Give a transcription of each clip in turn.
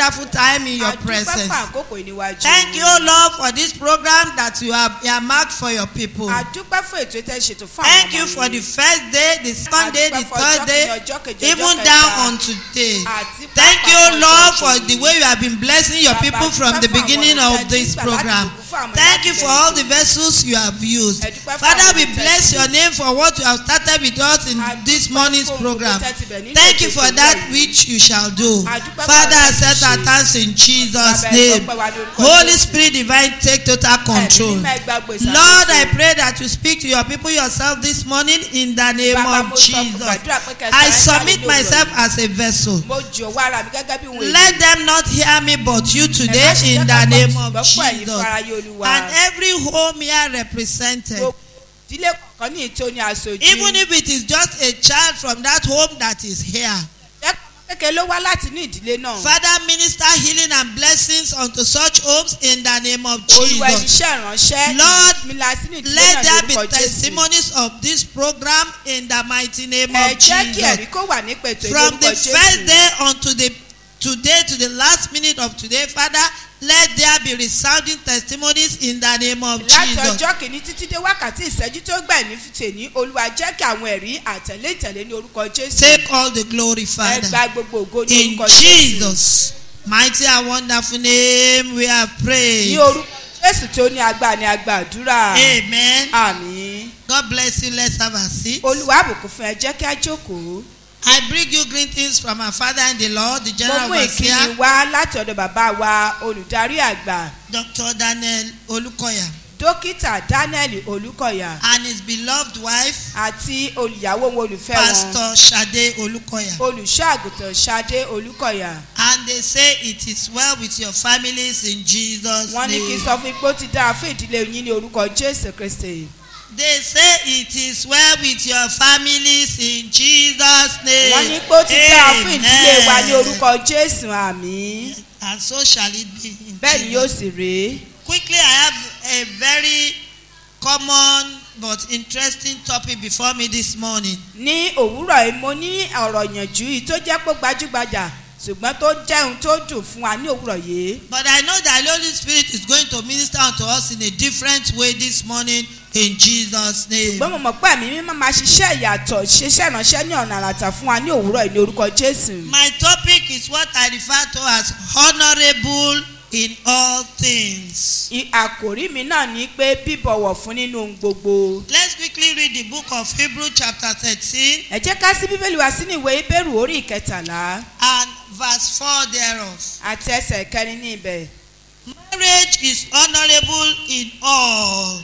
wonderful time in your àdúpẹ́ presence. fún àkókò ìníwájú. Thank you, Lord, for this program that you have earmarked for your people. àdúpẹ́ fún ètò tẹ́ ṣètò fún àwọn Thank ọmọ you for yìí. the first day, the second day, the Àdúpẹ́ fún third ọjọ́ day, kìíní, ọjọ́ kejì, even ọjọ́ down kẹta. on today. Àti Thank pàápàá you, ọjọ́ Lord, for kejì. the way you have been blessing your Bàbá, people from dúpẹ́ the fún àwọn beginning ọ̀rọ̀ of tẹ́ this gbà láti program. bùkún fún àwọn Thank you láti for bẹ̀rẹ̀ all ètò. the vessels you have used. Ẹ dúpẹ́ fún Father, àwọn we olùtẹ́sí. bless your name for what you have started with us in Àdúpẹ́ this morning's fún program. olùtẹ́sí bẹ̀ nínú Thank ètò you for ìṣòro that yìí. which you shall do. Àdúpẹ́ fún Father, àwọn accept our ìṣe. thanks in Jesus' Bàbá, ẹ name. dúpẹ́ wa ní orúkọ Holy Jésù. Spirit divine, take total control. Ẹ̀mí mímọ́ ẹ gba gbèsè Lord, àkóso. I pray that you speak to your people yourself this morning in the name Bàbá, of mo sọ fún Jesus. gbàdúrà pé kẹ́ ẹ I sáré submit jáde myself lóru as a vessel. mo jọ̀wọ́ ara mi gẹ́gẹ́ bí òun Let them not hear me but you today in the name of Jesus. And every home here represented, ìdílé kọ̀ọ̀kan ní ìtò ní aṣojú. even if it is just a child from that home that is here. ẹ̀kọ́ kékeré ló wá láti ní ìdílé náà. Father, minister healing and blessings unto such homes in the name of olúwa Jesus. iṣẹ́ ìránṣẹ́ Lord, mi la sí ní ìdílé Let náà there ní be orúkọ Jésù. testimonies of this program in the mighty name ẹ of jẹ́ kí Jesus. ẹ̀rí kó wà ní pẹ̀tọ́ From ìlú the orúkọ first Jésù. day unto the today to the last minute of today, Father, let there be resounding testimonies in the name of láti Jesus. ọjọ́ kìíní títí dé wákàtí ìṣẹ́jú tó gbà ní tèní olúwa jẹ́ kí àwọn ẹ̀rí àtẹ̀lé ìtẹ̀lé ní orúkọ Jésù. Take all the glory, ẹ Father. gba gbogbo ògo ní In orúkọ Jésù. Jesus' mighty and wonderful name, we have ní prayed. orúkọ Jésù tó ní agbára ní agbàdúrà. Amen. àmín. God bless you. Let's have a seat. olúwa àbùkù fún ẹ jẹ́ kí á jókòó. I bring you greetings from our Father in the Lord, the mo General mú ìkíni Overseer, wá láti ọ̀dọ̀ bàbá wa olùdarí àgbà Dr. Daniel Olukoya, dókítà Daniel Olúkọ̀yà and his beloved wife, àti olùyàwó wọn olùfẹ́ wọn Pastor Shade Olukoya. olùṣọ́ àgùntàn Ṣadé Olúkọ̀yà. And they say it is well with your families in Jesus' wọ́n ní kí n name. sọ fún ipò tí dára fún ìdílé yín ní orúkọ Jésù Kristi. They say it is well with your families in Jesus' name. wọ́n ní pé ó ti dára fún ìdílé wa ní Amen. orúkọ Jésù àmín. And so shall it be. In bẹ́ẹ̀ ni Jesus' yóò sì rèé. Quickly, I have a very common but interesting topic before me this morning. ní òwúrọ̀ yìí mo ní ọ̀rọ̀ ìyànjú yìí tó jẹ́ pé gbajúgbajà ṣùgbọ́n tó jẹ́ ohun tó dùn fún wa ní òwúrọ̀ yìí. But I know that the Holy Spirit is going to minister unto us in a different way this morning in Jesus' name. ṣùgbọ́n mo mọ̀ pé ẹ̀mí mímọ́ máa ṣiṣẹ́ ìyàtọ̀ ṣiṣẹ́ ìránṣẹ́ ní ọ̀nà àràtà fún wa ní òwúrọ̀ yìí ní orúkọ Jésù. My topic is what I refer to as honorable in all things. I- àkòrí mi náà ní pé bíbọ̀wọ̀ fún nínú ohun gbogbo. Let's quickly read the book of Hebrew chapter thirteen ẹ jẹ́ ká sí bíbélì wa sínú ìwé Hébérù orí ìkẹtàlá and verse four thereof. àti ẹsẹ̀ kẹrin ní ibẹ̀. Marriage is honorable in all.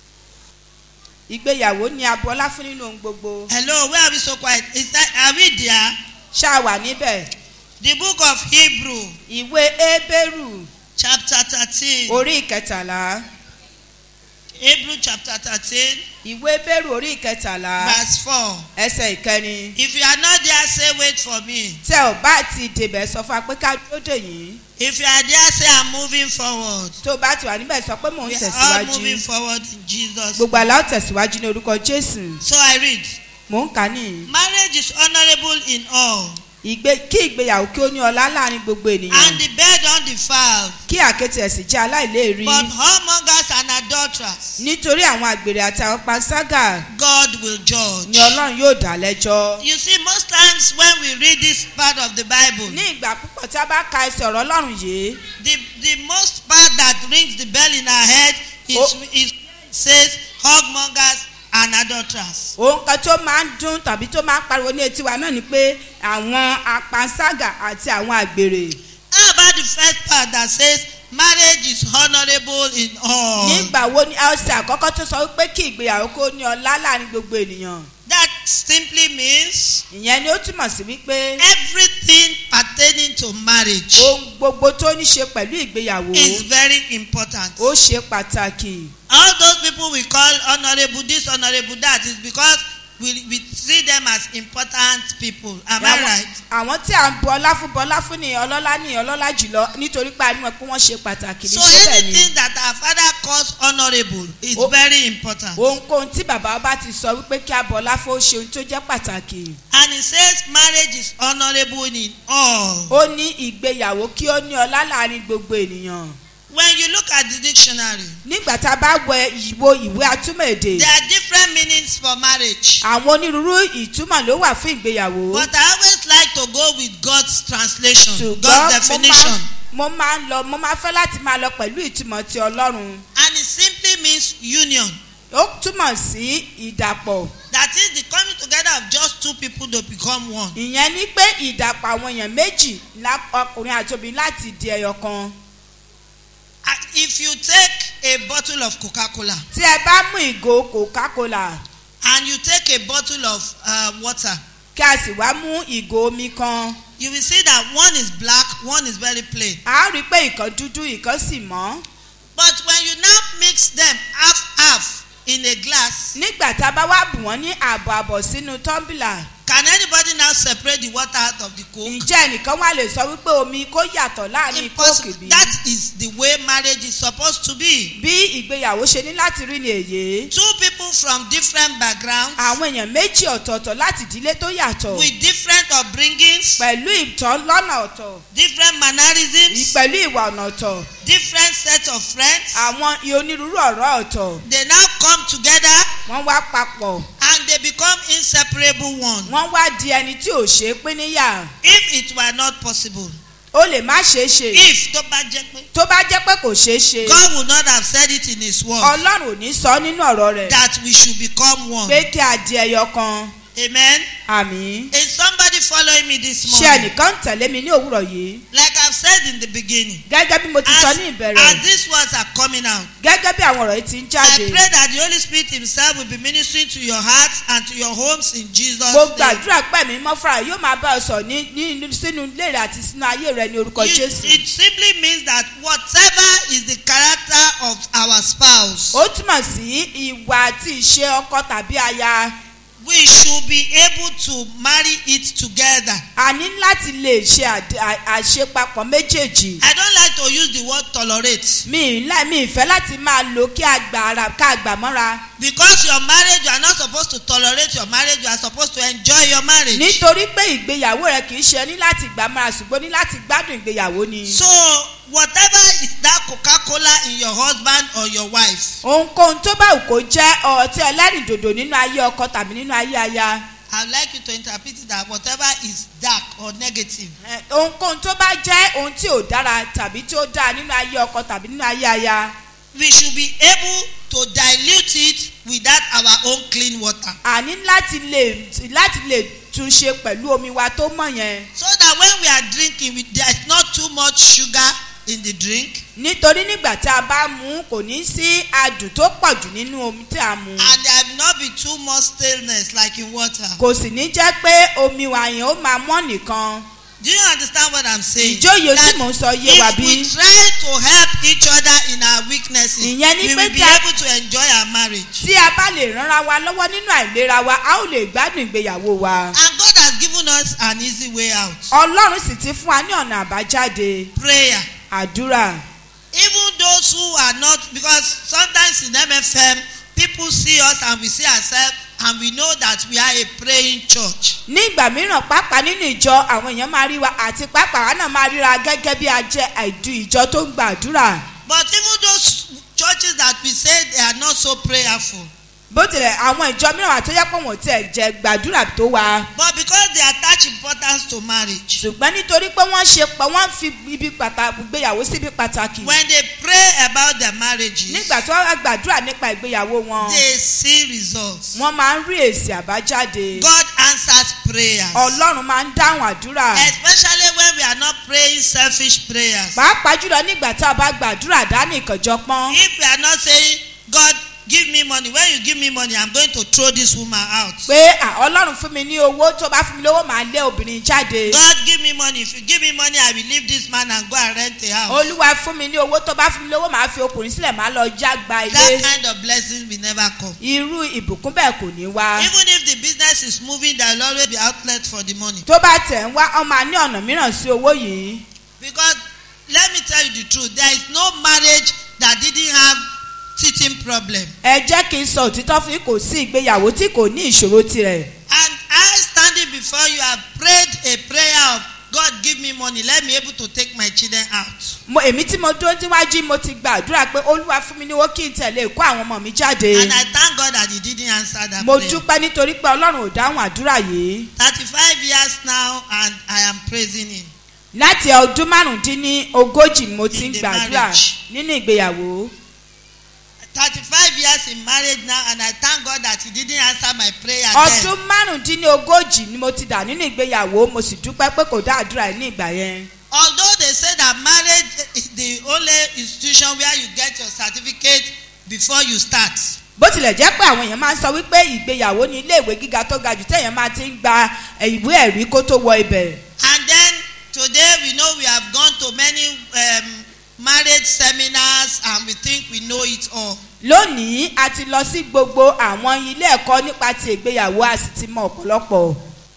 ìgbéyàwó ní abọ́lá fún nínú ohun gbogbo. Hello, where are we so quiet? Is that are we there? ṣáà wà níbẹ̀. The book of Hebrew ìwé Hébérù chapter thirteen. orí ìkẹtàlá. Hebrew chapter thirteen ìwé Hébérù orí ìkẹtàlá verse four. ẹsẹ̀ ìkẹrin. If you are not there, say wait for me. tẹ ò bá ti débẹ̀ sọ fún wa pé ká dúró dè yín. If you are there, say I'm moving forward. tó bá ti wà níbẹ̀ sọ pé mò ń We are all moving tẹ̀síwájú. forward in Jesus. gbogbo àlá ó tẹ̀síwájú ní orúkọ Jésù. So I read. mò ń kà á nìyí. Marriage is honorable in all, ìgbé kí ìgbéyàwó kí ó ní ọlá láàrin gbogbo ènìyàn. and the bed undefiled. kí àkéte ẹ̀sìn jẹ́ aláìléèrí. But whoremongers and adulterers, nítorí àwọn àgbèrè àti àwọn panṣágà God will judge. ni ọlọ́run yóò dá lẹ́jọ́. You see, most times when we read this part of the Bible, ní ìgbà púpọ̀ tí a bá ka ẹsẹ̀ ọ̀rọ̀ ọlọ́run yìí the, the most part that rings the bell in our head is, Oh. is it says whoremongers and adulterers. ohun kan tó máa ń dún tàbí tó máa ń pariwo ní etí wa náà ni pé àwọn apanṣágà àti àwọn àgbèrè. How about the first part that says marriage is honorable in all? nígbà wo ni ẹsẹ̀ àkọ́kọ́ tó sọ wípé kí ìgbéyàwó kó ní ọlá láàrin gbogbo ènìyàn. That simply means ìyẹn ni ó túmọ̀ sí wípé everything pertaining to marriage ohun gbogbo tó ní ṣe pẹ̀lú ìgbéyàwó is very important. ó ṣe pàtàkì. All those people we call honorable this, honorable that is because we, we see them as important people. Am I Àwọn- right? àwọn tí à ń bu ọlá fún bọlá fún ni ọlọ́lá ní ọlọ́lá jùlọ nítorí pé a ní wọn pé wọ́n ṣe pàtàkì ní So síbẹ̀ ni anything that our father calls honorable is Oh. very important. ohunkóhun tí bàbá bá ti sọ wípé kí a bọlá fún ó ṣe ohun tó jẹ́ pàtàkì And he says marriage is honorable in all. ó ní ìgbéyàwó kí ó ní ọlá láàrin gbogbo ènìyàn When you look at the dictionary, nígbà tá a bá wẹ ìwo ìwé atúmọ̀ èdè there are different meanings for marriage. àwọn onírúurú ìtumọ̀ ló wà fún ìgbéyàwó But I always like to go with God's translation, ṣùgbọ́n God's mo definition. máa- mo máa ń lọ mo máa fẹ́ láti máa lọ pẹ̀lú ìtumọ̀ ti ọlọ́run And it simply means union. ó túmọ̀ sí ìdàpọ̀ That is the coming together of just two people to become one. ìyẹn ni pé ìdàpọ̀ àwọn èèyàn méjì lá- ọkùnrin àti obìnrin láti di ẹyọ kan Uh, If you take a bottle of Coca-Cola tí ẹ bá mú ìgò coca-cola and you take a bottle of uh, water, kí a sì wá mú ìgò omi kan you will see that one is black, one is very plain. a rí i pé ìkan dúdú ìkan sì mọ́ But when you now mix them half half in a glass, nígbà tá a bá wá bù wọ́n ní ààbọ̀ àbọ̀ sínú tọ́ḿbìlà can anybody now separate the water out of the coke? ǹjẹ́ ẹnìkan wá lè sọ wípé omi kó yàtọ̀ láàrin kóòkì Impossible. bí That is the way marriage is supposed to be. bí ìgbéyàwó ṣe ní láti rí ni èyí Two people from different backgrounds àwọn èèyàn méjì ọ̀tọ̀ọ̀tọ̀ láti ìdílé tó yàtọ̀ with different upbringings, pẹ̀lú ìtọ́ lọ́nà ọ̀tọ̀ different mannerisms, pẹ̀lú ìwà ọ̀nà ọ̀tọ̀ different sets of friends. àwọn onírúurú ọ̀rọ̀ ọ̀tọ̀ They now come together wọ́n wá papọ̀ and they become inseparable one. wọ́n wá di ẹni tí ò ṣeé pín níyà If it were not possible, ó lè má ṣeé ṣe if tó bá jẹ́ pé tó bá jẹ́ pé kò ṣeé ṣe God would not have said it in His word ọlọ́run ò ní sọ nínú ọ̀rọ̀ rẹ̀ that we should become one. pé kí a di ẹyọ kan Amen. àmì Is somebody following me this ṣé morning? ẹnìkan ń tẹ̀lé mi ní òwúrọ̀ yìí Like I've said in the beginning, gẹ́gẹ́ bí mo ti sọ as, ní ìbẹ̀rẹ̀ as these words are coming out, gẹ́gẹ́ bí àwọn ọ̀rọ̀ yìí ti ń I jáde pray that the Holy Spirit Himself will be ministering to your hearts and to your homes in Jesus' mo name. gbàdúrà pé mi mọ́ fúnra yóò máa bá ọ sọ ní ní sínú ilé rẹ àti sínú ayé rẹ ní orúkọ You- jésù it simply means that whatever is the character of our spouse, ó túmọ̀ sí ìwà àti ìṣe ọkọ tàbí aya we should be able to marry it together. a ní láti lè ṣe àd- à- àṣepapọ̀ méjèèjì I don't like to use the word tolerate mi ì lá- mi ì fẹ́ láti máa lo kí a gbà ara ká a gbà mọ́ra because your marriage you are not supposed to tolerate your marriage you are supposed to enjoy your marriage. nítorí pé ìgbéyàwó rẹ kì í ṣe ní láti gbà mọ́ra ṣùgbọ́n ní láti gbádùn ìgbéyàwó ni. So whatever is that Coca-Cola in your husband or your wife, ohunkóhun tó bá wù kó jẹ́ ọtí ẹlẹ́rìndòdò nínú ayé ọkọ tàbí nínú ayé aya I would like you to interpret it that whatever is dark or negative, Eh, ohunkóhun tó bá jẹ́ ohun tí ò dára tàbí tí ó dáa nínú ayé ọkọ tàbí nínú ayé aya we should be able to dilute it with that our own clean water. àní láti lè láti lè tún ṣe pẹ̀lú omi wa tó mọ̀ yẹn So that when we are drinking, we, there is not too much sugar in the drink nítorí nígbà tí a bá mú un, kò ní sí adùn tó pọ̀ jù nínú omi tí a mú and there will not be too much staleness like in water. kò sì ní jẹ́ pé omi wa yẹn ó máa mọ́ nìkan Do you understand what I'm saying? ìjóyè tí That mò ń sọ yé wa if bí we try to help each other in our weaknesses, Ìyẹn ni we pé will be tí a- able to enjoy our marriage. tí a bá lè ránra wa lọ́wọ́ nínú àìlera wa a ó lè gbádùn ìgbéyàwó wa. And God has given us an easy way out. ọlọ́run sì ti fún wa ní ọ̀nà àbájáde Prayer. àdúrà Even those who are not, because sometimes in MFM, people see us and we see ourselves and we know that we are a praying church. ní ìgbà mìíràn pàápàá nínú ìjọ àwọn èèyàn máa rí wa àti pàápàá wa náà máa ríra gẹ́gẹ́ bí a jẹ́ àìdú ìjọ tó ń gba àdúrà But even those churches that we say they are not so prayerful, bó tilẹ̀ àwọn ìjọ mìíràn àti ọjọ́ pọ̀ wọ́n tiẹ̀ jẹ́ gbàdúrà tó wa but because they attach importance to marriage, ṣùgbọ́n nítorí pé wọ́n ṣe pé wọ́n fi ibi pàtàkì gbéyàwó síbi pàtàkì when they pray about their marriages, nígbà tí wọ́n wá gbàdúrà nípa ìgbéyàwó wọn they see results. wọ́n máa ń rí èsì àbájáde God answers prayers. ọlọ́run máa ń dáhùn àdúrà Especially when we are not praying selfish prayers. pàápàá jùlọ nígbà tí a bá gbàdúrà dání ìkànjọpọ́n If we are not saying, God, give me money when you give me money i'm going to throw this woman out. pé à, ọlọ́run fún mi ní owó tó bá fún mi lówó màá lé obìnrin jáde God give me money if you give me money I will leave this man and go and rent a house. olúwa fún mi ní owó tó bá fún mi lówó màá fi ọkùnrin sílẹ̀ màá lọ já gba ilé that kind of blessing will never come. irú ìbùkún bẹ́ẹ̀ kò ní wá even if the business is moving there will always be outlet for the money. tó bá tẹ̀ ń wá ọmọ ní ọ̀nà mìíràn sí owó yìí because let me tell you the truth there is no marriage that didn't have teething problem. ẹ jẹ́ kí n sọ òtítọ́ fún yín kò sí ìgbéyàwó tí kò ní ìṣòro tirẹ̀ and I standing before you have prayed a prayer of God give me money let me able to take my children out. mo èmi tí mo dúró níwájú mo ti gbàdúrà pé olúwa fún mi ní owó kí n tẹ̀lé kó àwọn ọmọ mi jáde and I thank God that he didn't answer that mo prayer. dúpẹ́ nítorí pé ọlọ́run ò dáhùn àdúrà yìí thirty-five years now and I am praising him. láti ọdún márùndínní ogójì mo ti In ń the gbàdúrà marriage. nínú ìgbéyàwó thirty-five years in marriage now and I thank God that he didn't answer my prayer then. ọdún márùndínní ogójì ni mo ti dà nínú ìgbéyàwó mo sì dúpẹ́ pé kò dá àdúrà yìí ní ìgbà yẹn although they say that marriage is the only institution where you get your certificate before you start. bó tilẹ̀ jẹ́ pé àwọn èèyàn máa ń sọ wípé ìgbéyàwó ní iléèwé gíga tó ga jù téèyàn máa ti ń gba eh, ìwé ẹ̀rí kó tó wọ ibẹ̀ and then today we know we have gone to many um, marriage seminars and we think we know it all. lónìí a ti lọ sí gbogbo àwọn ilé ẹ̀kọ́ nípa ti ìgbéyàwó a sì ti mọ ọ̀pọ̀lọpọ̀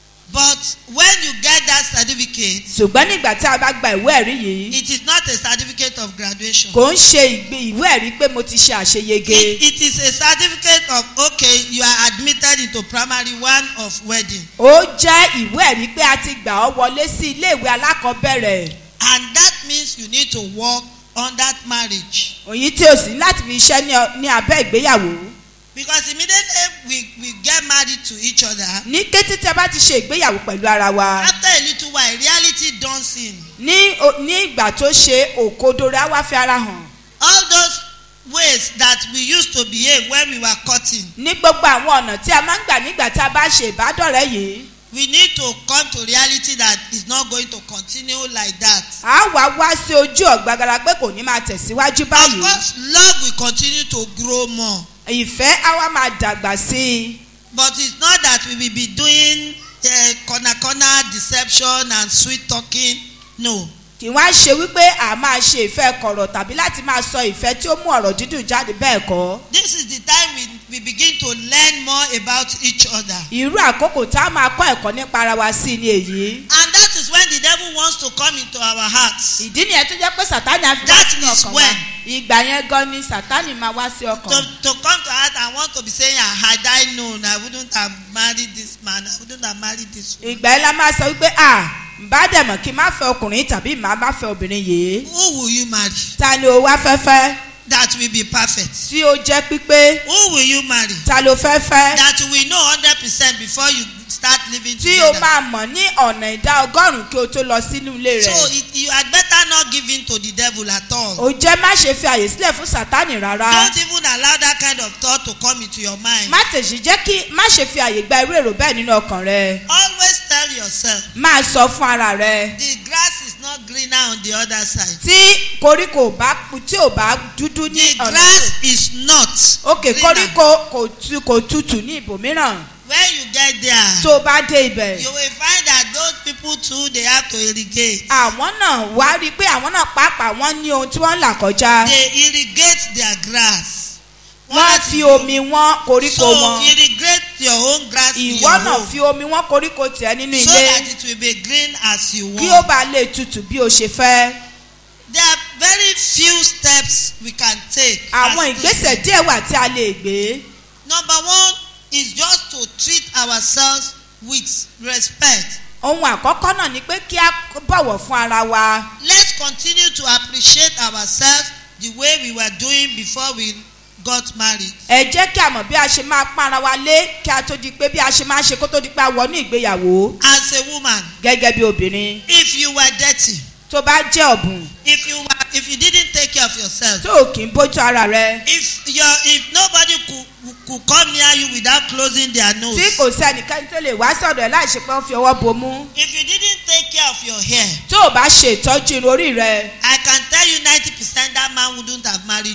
but when you get that certificate ṣùgbọ́n nígbà tí a bá gba ìwé ẹ̀rí yìí it is not a certificate of graduation. kò ń ṣe ìgbé ìwé ẹ̀rí pé mo ti ṣe àṣeyege It, it is a certificate of okay you are admitted into primary one of wedding ó jẹ́ ìwé ẹ̀rí pé a ti gbà ọ́ wọlé sí iléèwé alákọ̀ọ́bẹ̀rẹ̀ and that means you need to work on that marriage òyìn tí o sì ní láti fi iṣẹ́ ní ọ- ní abẹ́ ìgbéyàwó because immediately we we get married to each other ní kété tí a bá ti ṣe ìgbéyàwó pẹ̀lú ara wa after a little while reality dawns in ní o- ní ìgbà tó ṣe òkodoro á wá fi ara hàn all those ways that we used to behave when we were courting ní gbogbo àwọn ọ̀nà tí a máa ń gbà nígbà tí a bá ṣe ìbádọ́rẹ́ yìí we need to come to reality that it's not going to continue like that. a wá wá sí ojú ọ̀gbagarà pé kò ní máa tẹ̀síwájú of báyìí course love will continue to grow more ìfẹ́ á wá máa dàgbà sí i but it's not that we will be doing uh, corner corner deception and sweet talking no kì wá ṣe wípé a máa ṣe ìfẹ́ kọ̀rọ̀ tàbí láti máa sọ ìfẹ́ tí ó mú ọ̀rọ̀ dídùn jáde bẹ́ẹ̀ kọ́ this is the time we we begin to learn more about each other irú àkókò tá a máa kọ́ ẹ̀kọ́ nípa ara wa sí ni èyí and that is when the devil wants to come into our hearts ìdí nìyẹn tó jẹ́ pé sátani á fi wá That sínú is ọkàn wa when. ìgbà yẹn gan ni sátani máa wá sí to ọkàn to come to heart and want to be saying ah had I known I wouldn't have married this man I wouldn't have married this woman ìgbà yẹn la máa sọ wípé à bá dẹ̀ mọ̀ kí n má fẹ́ ọkùnrin tàbí màá má fẹ́ obìnrin yìí who will you marry ta ni o wá fẹ́ fẹ́ that will be perfect tí ó jẹ́ pípé who will you marry ta ló fẹ́ fẹ́ that we know hundred percent before you start living tí o together. máa mọ̀ ní ọ̀nà ìdá ọgọ́rùn-ún kí o tó lọ sínú ilé so rẹ̀ it, you had better not give in to the devil at all. ò jẹ́ má ṣe fi àyè sílẹ̀ fún sátani rárá don't even allow that kind of thought to come into your mind. má tèṣì jẹ́ kí má ṣe fi àyè gba irú èrò bẹ́ẹ̀ nínú ọkàn rẹ always tell yourself máa sọ fún ara rẹ the grass is not greener on the other side. tí koríko ò bá tí ò bá dúdú ní the ọ̀nà grass is not. òkè greener. koríko kò tu kò tutù ní ibòmíràn when you get there. tó o bá dé ibẹ̀ you will find that those people too they have to irrigate. àwọn náà wá rí i pé àwọn náà pàápàá wọ́n ní ohun tí wọ́n ń là kọjá they irrigate their grass. wọ́n fi omi wọ́n koríko so wọn irrigate your own grass in ìwọ your náà home fi omi wọ́n koríko tiẹ̀ nínú so ilé that it will be green as you kí ó want. bá lè tutù bí o ṣe fẹ́ there are very few steps we can take. as àwọn ìgbésẹ̀ Christians. díẹ̀ wà tí a lè gbé number one is just to treat ourselves with respect. ohun àkọ́kọ́ náà ni pé kí a bọ̀wọ̀ fún ara wa let's continue to appreciate ourselves the way we were doing before we got married. ẹ jẹ́ kí a mọ̀ bí a ṣe máa pọ́n ara wa lé kí a tó di pé bí a ṣe máa ṣe kó tó di pé a wọ ní ìgbéyàwó as a woman gẹ́gẹ́ bí obìnrin if you were dirty tó bá jẹ́ ọ̀bùn if you were if you didn't take care of yourself tó o kì í bójú ara rẹ if your if nobody could could come near you without closing their nose tí kò sí ẹnikẹ́ni tó lè wá sọ̀dọ̀ ẹ̀ láì ṣe pé ó fi ọwọ́ bomú if you didn't take care of your hair tó o bá ṣe ìtọ́jú irun orí rẹ i can tell you ninety percent that man wouldn't have married you. mo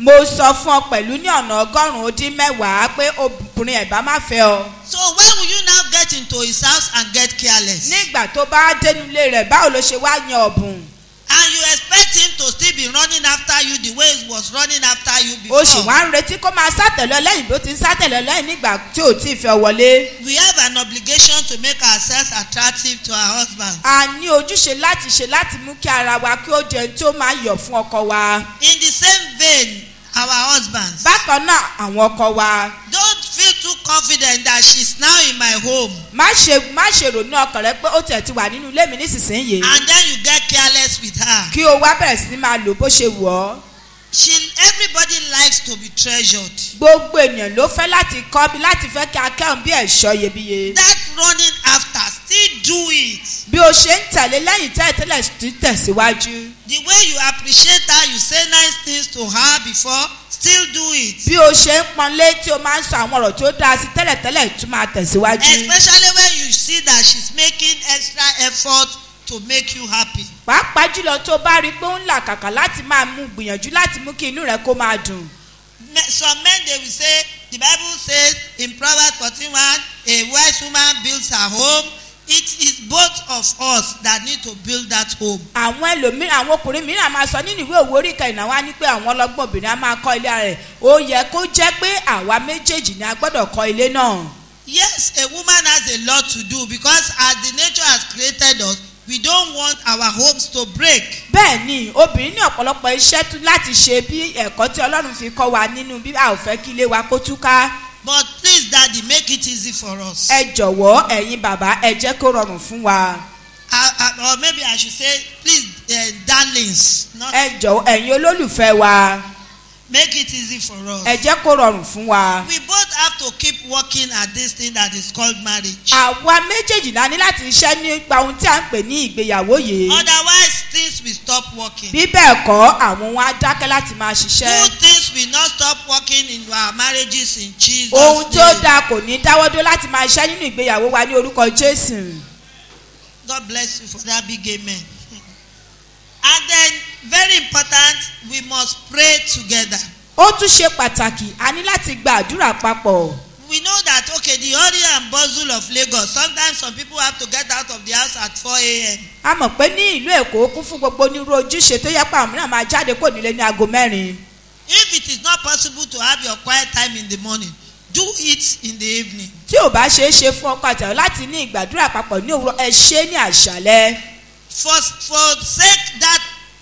mo sọ fún ọ pẹ̀lú ní ọ̀nà ọgọ́rùn-ún ó dín mẹ́wàá pé obìnrin ẹ̀ bá má fẹ́ ọ. So why will you now get into his house and get careless? nígbà tó bá dénú ilé rẹ̀ báwo ló ṣe wá yan ọ̀bùn. And you expect him to still be running after you the way he was running after you o sì before. wá ń retí kó máa sátẹ̀lẹ̀ lẹ́yìn bó ti ń sátẹ̀lẹ̀ lẹ́yìn nígbà tí ò tí ì fẹ́ wọlé. We have an obligation to make ourselves attractive to our husband. a ní ojúṣe láti ṣe láti mú kí ara wa kí ó jẹun tí ó máa yọ̀ fún ọkọ wa. In the same vein, our husbands. bákan náà àwọn ọkọ wa Don't feel too confident that she's now in my home má ṣe má ṣe rònú ọkàn rẹ pé ó tẹ̀ ti wà nínú ilé mi nísinsìnyí. and then you get careless with her. kí o wá bẹ̀rẹ̀ sí ní máa lò bó ṣe wọ̀ ọ́. She everybody likes to be treasured. gbogbo ènìyàn ló fẹ́ láti kọ́ bí láti fẹ́ kí akẹ́hùn bí ẹ̀ṣọ́ iyebíye. That running after, still do it. bí o ṣe ń tẹ̀lé lẹ́yìn tẹ́lẹ̀tẹ́lẹ̀ tí tẹ̀síwájú. The way you appreciate her, you say nice things to her before, still do it. bí o ṣe ń pọnlé tí o máa ń sọ àwọn ọ̀rọ̀ tó dáa sí tẹ́lẹ̀tẹ́lẹ̀ tún máa tẹ̀síwájú. Especially when you see that she's making extra effort to make you happy. pàápàá jùlọ tó bá rí i pé ó ń là kàkà láti máa mú gbìyànjú láti mú kí inú rẹ kó máa dùn. Me- Some men they will say, the Bible says in Proverbs 14 1, a wise woman builds her home. It is both of us that need to build that home. àwọn ẹlòmíràn àwọn ọkùnrin mìíràn máa sọ nínú ìwé òwò orí kẹrìnà wá ní pé àwọn ọlọ́gbọ́n obìnrin á máa kọ́ ilé rẹ̀ ó yẹ kó jẹ́ pé àwa méjèèjì ni a gbọ́dọ̀ kọ́ ilé náà. Yes, a woman has a lot to do because as the nature has created us, we don't want our homes to break. bẹ́ẹ̀ ni obìnrin ní ọ̀pọ̀lọpọ̀ iṣẹ́ tún láti ṣe bí ẹ̀kọ́ tí ọlọ́run fi kọ́ wa nínú bí a ò fẹ́ kí ilé wa kó túká. But please, Daddy, make it easy for us. ẹ jọ̀wọ́ ẹ̀yin bàbá ẹ jẹ́ kó rọrùn fún wa. I, I, or maybe I should say, please, uh, darlings, not, ẹ jọ̀wọ́ ẹ̀yin olólùfẹ́ wa make it easy for us. ẹ jẹ́ kó rọrùn fún wa. We both have to keep working at this thing that is called marriage. àwa méjèèjì la ní láti ṣiṣẹ́ nípa ohun tí a ń pè ní ìgbéyàwó yìí. Otherwise, things will stop working. bí bẹ́ẹ̀ kọ́ àwọn wọn á dákẹ́ láti máa ṣiṣẹ́. Good things will not stop working in our marriages in Jesus' ohun tó name. dáa kò ní dáwọ́dó láti máa ṣiṣẹ́ nínú ìgbéyàwó wa ní orúkọ jésù. God bless you for that big amen. And then, very important, we must pray together. ó tún ṣe pàtàkì a ní láti gba àdúrà papọ̀. We know that, okay, the hurry and bustle of Lagos, sometimes some people have to get out of the house at 4 a.m. a mọ̀ pé ní ìlú èkó kún fún gbogbo onírú ojúṣe tó yẹ pé àwọn mìíràn máa jáde kó nílé ní aago mẹ́rin. If it is not possible to have your quiet time in the morning, do it in the evening. tí ò bá ṣeé ṣe fún ọkọ àtàwọn láti ní ìgbàdúrà papọ̀ ní òwúrọ̀ ẹ ṣe é ní àṣálẹ́. For, forsake that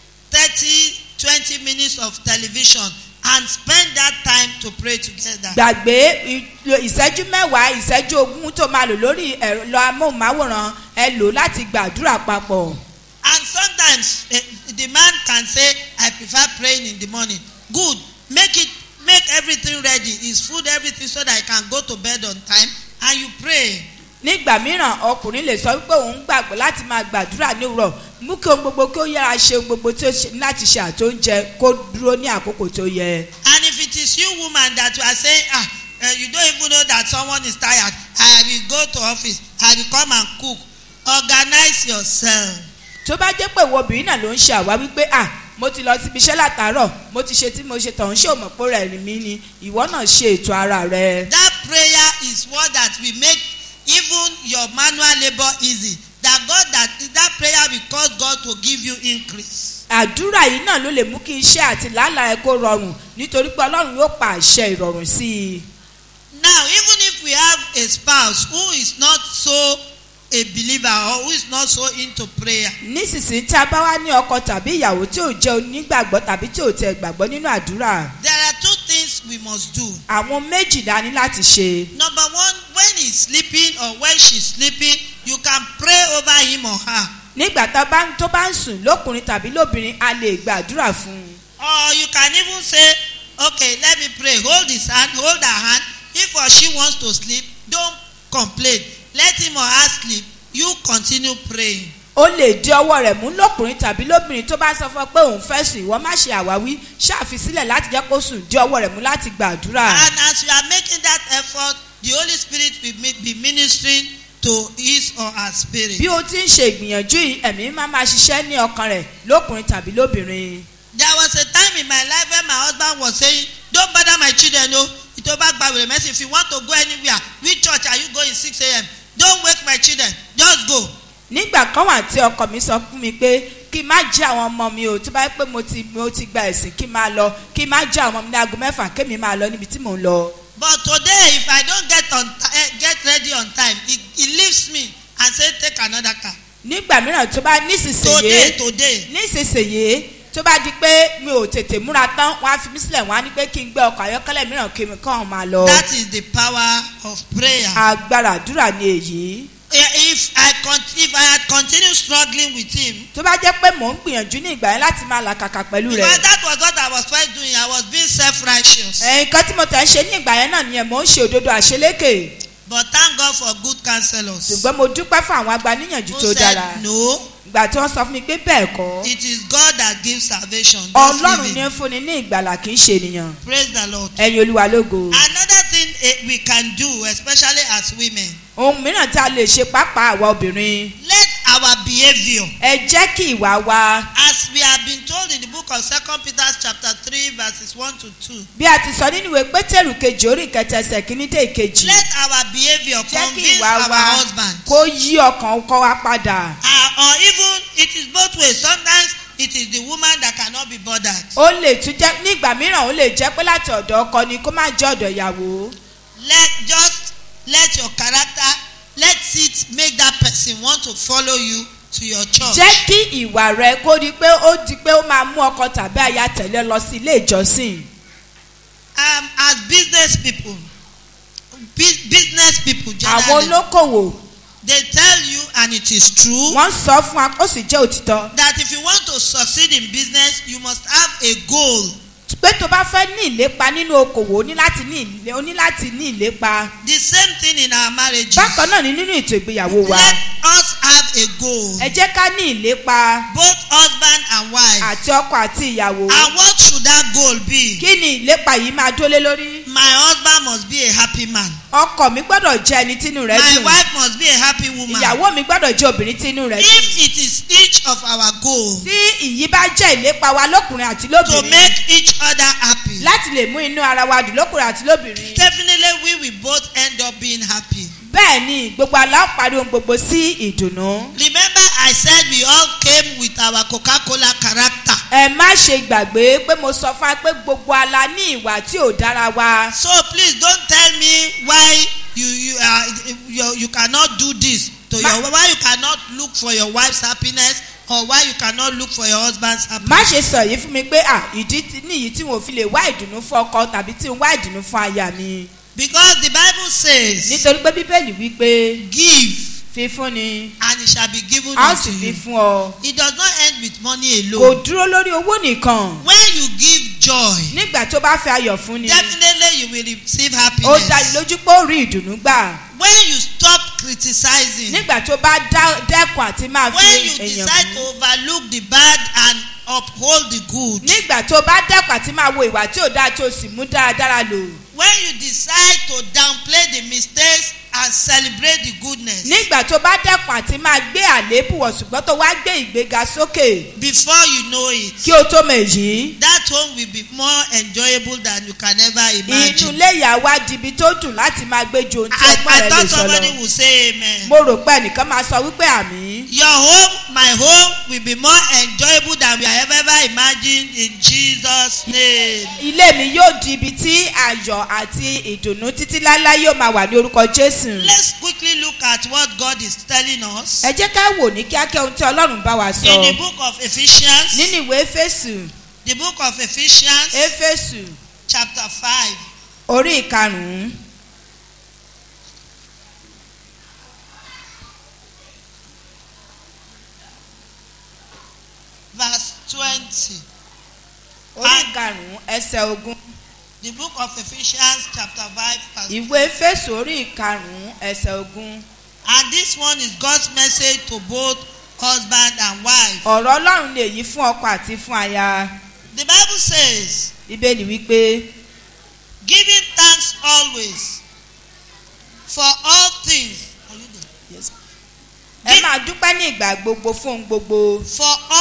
30, 20 minutes of television and spend that time to pray together. gbàgbé ìlò- ìṣẹ́jú mẹ́wàá ìṣẹ́jú ogún tó máa lò lórí ẹ̀rọ amóhùnmáwòrán ẹ lò láti gbàdúrà papọ̀. And sometimes eh, the man can say, I prefer praying in the morning. Good. Make it, make everything ready. His food, everything, so that I can go to bed on time. And you pray. nígbà mìíràn ọkùnrin lè sọ wípé òun gbàgbọ́ láti máa gbàdúrà ní òwúrọ̀ mú kí ohun gbogbo kí ó yára ṣe ohun gbogbo tí ó ṣe láti ṣe àtóúnjẹ kó dúró ní àkókò tó yẹ. And if it is you, woman, that you are saying, ah, eh, you don't even know that someone is tired. I will go to office. I will come and cook. Organize yourself. tó bá jẹ́ pé ìwọ obìnrin náà ló ń ṣe àwa wípé à mo ti lọ síbi iṣẹ́ látàárọ̀ mo ti ṣe tí mo ṣe tọ̀hún ṣé o mọ̀ pé rẹ̀ rìn mí ni ìwọ náà ṣe ètò ara rẹ. That prayer is what that will make even your manual labor easy. That God that that prayer will cause God to give you increase. àdúrà yìí náà ló lè mú kí iṣẹ́ àti làálàá ẹ kó rọrùn nítorí pé ọlọ́run yóò pa àṣẹ ìrọ̀rùn sí i. Now, even if we have a spouse who is not so a believer or who is not so into prayer, nísinsìnyí tí a bá wá ní ọkọ tàbí ìyàwó tí ò jẹ́ onígbàgbọ́ tàbí tí ò tẹ gbàgbọ́ nínú àdúrà there are two things we must do. àwọn méjì la ní láti ṣe. Number one, when he's sleeping or when she's sleeping, you can pray over him or her. nígbà tá a bá ń- tó bá ń sùn lókùnrin tàbí lóbìnrin a lè gbàdúrà fún un. Or you can even say, okay, let me pray. Hold his hand, hold her hand. If or she wants to sleep, don't complain. Let him or her sleep. You continue praying. ó lè di ọwọ́ rẹ̀ mú lọ́kùnrin tàbí lóbìnrin tó bá sọ fún ọ pé òun fẹ́ sùn ìwọ má ṣe àwáwí ṣàfisílẹ̀ láti jẹ́ kó sùn di ọwọ́ rẹ̀ mú láti gbàdúrà. And as you are making that effort, the Holy Spirit will mi- be ministering to his or her spirit. bí o ti ń ṣe ìgbìyànjú yìí ẹ̀mí máa máa ṣiṣẹ́ ní ọkàn rẹ̀ lókùnrin tàbí lóbìnrin. There was a time in my life when my husband was saying, Don't bother my children, no. Itoba Gbawere Mercy, if you want to go anywhere, which church are you going 6 a.m.? Don't wake my children, just go. nígbà kan wà tí ọkọ mi sọ fún mi pé kí n má jí àwọn ọmọ mi o tó bá yẹ pé mo ti mo ti gba ẹ̀sìn kí n máa lọ kí n má jí àwọn ọmọ mi ní aago mẹ́fà kémi máa lọ níbi tí mò ń lọ. But today, if I don't get on ti- eh, get ready on time, it, it leaves me and say, Take another car. nígbà mìíràn tó bá Today, nísinsìnyí today. nísinsìnyí tó bá di pé mi ò tètè múra tán wọn á fi mí sílẹ̀ wọn á ní pé kí n gbé ọkọ̀ ayọ́kẹ́lẹ́ mìíràn kí mi kàn máa lọ. That is the power of prayer. agbára àdúrà ni èyí. Eh, If I con- if I had continued struggling with him, tó bá jẹ́ pé mò ń gbìyànjú ní ìgbà yẹn láti máa làkàkà pẹ̀lú because rẹ̀. that was what I was first doing, I was being self-righteous. nǹkan tí mo tẹ̀ ń ṣe ní ìgbà yẹn náà nìyẹn mò ń ṣe òdodo àṣelékè. But thank God for good counselors. ṣùgbọ́n mo dúpẹ́ fún àwọn agbaníyànjú Who tó dára. said no? ìgbà tí wọ́n sọ fún mi pé bẹ́ẹ̀ kọ́. It is God that gives salvation. Just ọlọ́run leave ní it. ń fúnni ní ìgbàlà kì í ṣe ènìyàn. Praise the Lord. ẹ̀yin olúwa lógo. Another thing eh, we can do, especially as women, ohun mìíràn tí a lè ṣe pàápàá àwa obìnrin. let our behavior, ẹ jẹ́ kí ìwà wa as we have been told in the book of Second Peter chapter three, verses one to two, bí a ti sọ nínú ìwé pétérù kejì orí ìkẹtẹ ẹsẹ̀ kìíní dé ìkejì. let our behavior jẹ́ kí convince ìwà our wa husband. kó yí ọkàn ọkọ wa padà. Uh, or even it is both ways. Sometimes it is the woman that cannot be bothered. ó lè tún jẹ́ nígbà mìíràn ó lè jẹ́ pé láti ọ̀dọ̀ ọkọ ni kó má jẹ́ ọ̀dọ̀ ìyàwó. Let just let your character let it make that person want to follow you to your church. jẹ́ kí ìwà rẹ kó di pé ó di pé ó máa mú ọkọ tàbí aya tẹ̀lé lọ sí ilé ìjọsìn. um, as business people bu- business people àwọn generally olókòwò they tell you and it is true wọ́n sọ fún wa ó sì jẹ́ òtítọ́ that if you want to succeed in business you must have a goal pé tó bá fẹ́ ní ìlépa nínú okòwò o ní láti ní ìlé o ní láti ní ìlépa. the same thing in our marriages bákan náà ni nínú ètò ìgbéyàwó wa let us have a goal ẹ jẹ́ ká ní ìlépa both husband and wife àti ọkọ àti ìyàwó. and what should that goal be kí ni ìlépa yìí máa dólé lórí. my husband must be a happy man ọkọ mi gbọ́dọ̀ jẹ́ ẹni tínú rẹ̀ my dùn. wife must be a happy woman ìyàwó mi gbọ́dọ̀ jẹ́ obìnrin tínú rẹ̀ dùn. if it is each of our goal tí ìyí bá jẹ́ ìlépa wa lọ́kùnrin àti to lóbìnrin make each other happy láti lè mú inú ara wa dùn lọ́kùnrin àti lóbìnrin. definitely we will both end up being happy. bẹ́ẹ̀ ni gbogbo àlá ó parí ohun gbogbo sí ìdùnnú. Remember, I said we all came with our Coca Cola character. ẹ má ṣe gbàgbé pé mo sọ fún wa pé gbogbo ala ní ìwà tí ò dára wa. So please don't tell me why you you uh, you, you cannot do this to Ma- your why you cannot look for your wife's happiness or why you cannot look for your husband's má happiness. ṣe sọ yìí fún mi pé à ìdí tí- nìyí tí wọn ò fi lè wá ìdùnnú fún ọkọ tàbí tí ń wá ìdùnnú fún aya mi. Because the Bible says, nítorí pé bíbélì wípé "Give fífún ni and it shall be given a ó unto sì fi you." fún ọ. It does not end with money kò alone. dúró lórí owó nìkan When you give joy, nígbà tó bá fẹ́ ayọ̀ fún ni definitely you will receive ó dá happiness. lójú pé ó rí ìdùnnú gbà. When you stop criticizing, nígbà tó bá dá- dẹ́kun àti máa fi when you èèyàn decide to fún. overlook the bad and uphold the good nígbà tó bá dẹ́kun àti máa wo ìwà tí ò dáa tó sì mú dáradára lò. when you decide to downplay the mistakes and celebrate the goodness nígbà tó bá dẹ́kun àti máa gbé àléébù wọ̀ ṣùgbọ́n tó wá gbé ìgbéga sókè before you know it kí o tó mọ̀ èyí. that home will be more enjoyable than you can ever inú imagine ilé ìyá wa di ibi tó dùn láti máa gbé ju ohun tí I, ọgbọ́n I rẹ lè thought sọ somebody lọ. would say amen mo rò pé ẹnìkan máa sọ wípé àmì. your home my home will be more enjoyable than we have ever imagined in Jesus name ilé mi yóò di ibi tí ayọ̀ àti ìdùnnú títí láéláé yóò máa wà ní orúkọ jésù. let's quickly look at what God is telling us ẹ jẹ́ ká wò ní kíákẹ́ ohun tí ọlọ́run bá wa in the sọ. book of Ephesians nínú ìwé éfésù the book of Ephesians éfésù chapter five orí ìkarùn-ún verse twenty. orí Ah. ìkarùn-ún ẹsẹ̀ ogún. The book of Ephesians chapter five verse ìwé éfésù orí ìkarùn-ún ẹsẹ̀ ogún. and this one is God's message to both husband and wife. ọ̀rọ̀ ọlọ́run lè yí fún ọkọ àti fún aya. The Bible says bíbélì wípé giving thanks always for all things ẹ máa dúpẹ́ ní ìgbà gbogbo fún ohun gbogbo for all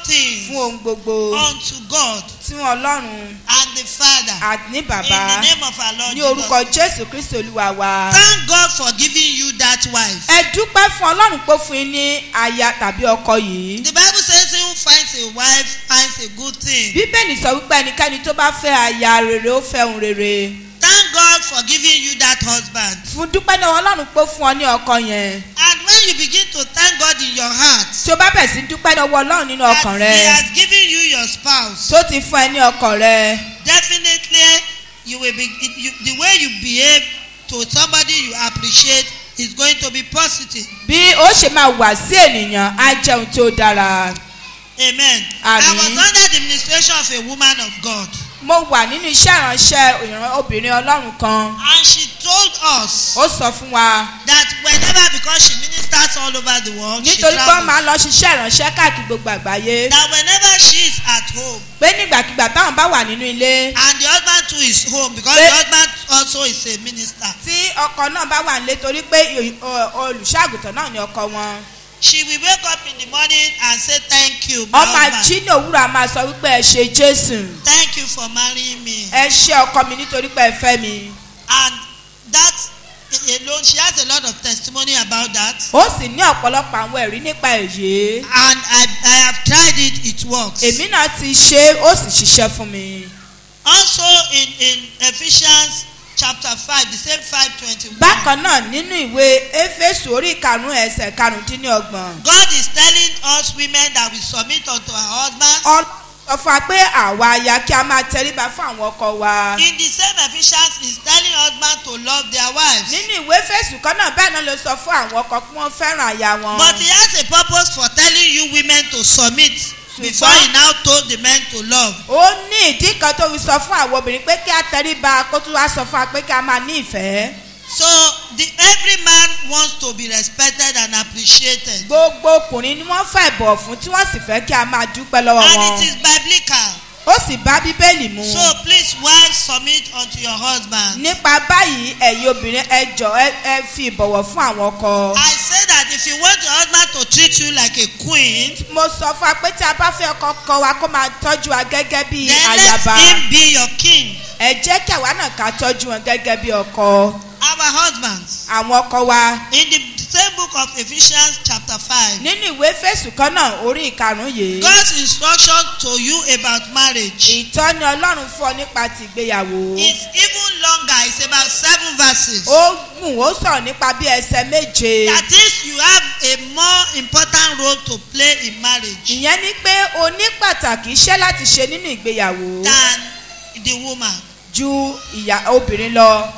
things fún ohun gbogbo unto God tí wọn ọlọ́run and the Father àní in bàbá the name of our Lord ní Jesus. orúkọ jésù kristu olúwa wa. Thank God for giving you that wife. ẹ dúpẹ́ fún ọlọ́run pé fún yín ní aya tàbí ọkọ yìí. The Bible says he who finds a wife finds a good thing. bíbélì sọ wípé ẹnikẹ́ni tó bá fẹ́ aya rere ó fẹ́ ohun rere. Thank God for giving you that husband. fún dúpẹ́ náà ọlọ́run pé fún ọ ní ọkọ yẹn. And when you begin to thank God in your heart tí o bá bẹ̀ sí dúpẹ́ lọ́wọ́ ọlọ́run nínú that ọkàn He rẹ has given you your spouse, tó ti fún ẹ ní ọkàn rẹ. definitely you will be it- you, the way you behave to somebody you appreciate is going to be positive. bí ó ṣe máa wà sí ènìyàn á jẹun tí ó dára. Amen. I Àmín. was under the administration of a woman of God, mo wà nínú iṣẹ́ ìránṣẹ́ ìran obìnrin ọlọ́run kan. and she told us ó sọ fún wa that whenever because she ministers all over the world, she nítorí pé ó travels, máa lọ ṣiṣẹ́ ìránṣẹ́ káàkiri gbogbo àgbáyé. that whenever she is at home pé nígbàkigbà táwọn bá wà nínú ilé and the husband too is home because Pé- the husband also is a minister, tí ọkọ náà bá wà nílé torí pé ì- ọ- olùṣàgùtàn náà ni ọkọ wọn. she will wake up in the morning and say thank you my ọmọ husband jí ní òwúrọ̀ a máa sọ wípé ẹ ṣe jésù thank you for marrying me ẹ ṣe ọkọ mi nítorí pé ẹ fẹ́ mi. and that alone she has a lot of testimony about that ó sì ní ọ̀pọ̀lọpọ̀ àwọn ẹ̀rí nípa èyí. and I I have tried it it works. èmi náà ti ṣe é, ó sì ṣiṣẹ́ fún mi. also in in Ephesians chapter five the same five twenty-one. bákan náà nínú ìwé éfésù orí ìkarùn ẹsẹ̀ karùndínlọ́gbọ̀n. God is telling us women that we submit unto our husbands. ọlọ́run sọ fún wa pé àwa aya kí a máa tẹríba fún àwọn ọkọ wa. in the same Ephesians is telling husbands to love their wives. nínú ìwé fésù kan náà bẹ́ẹ̀ náà ló sọ fún àwọn ọkọ kí wọ́n fẹ́ràn aya wọn. But he has a purpose for telling you women to submit before he now told the men to love. ó ní ìdí kan tó fi sọ fún àwọn obìnrin pé kí a tẹríba kó tún wá sọ fún wa pé kí a máa ní ìfẹ́. So the every man wants to be respected and appreciated. gbogbo ọkùnrin ni wọ́n fẹ́ bọ̀ fún tí wọ́n sì fẹ́ kí a máa dúpẹ́ lọ́wọ́ And wọn. it is biblical. ó sì bá bíbélì mu. So please wives submit unto your husband. nípa báyìí ẹ̀yin obìnrin ẹ jọ ẹ ẹ fi ìbọ̀wọ̀ fún àwọn ọkọ. I say that if you want your husband to treat you like a queen, mo sọ fún wa pé tí a bá fẹ́ ọkọ kọ wa kó máa tọ́jú wa gẹ́gẹ́ bí then let ayaba. him be your king. ẹ jẹ́ kí àwa náà ká tọ́jú wọn gẹ́gẹ́ bí ọkọ. Our husbands. àwọn ọkọ wa In the same book of Ephesians chapter 5, nínú ìwé fèsù kan náà orí ìkarùn-ún yìí. God's instruction to you about marriage ìtọ́ni ọlọ́run fún ọ nípa ti ìgbéyàwó. is even longer. It's about seven verses. ó gùn ó sọ̀rọ̀ nípa bí ẹsẹ̀ méje. That is, you have a more important role to play in marriage ìyẹn ni pé o ní pàtàkì iṣẹ́ láti ṣe nínú ìgbéyàwó than the woman. ju ìyá obìnrin lọ.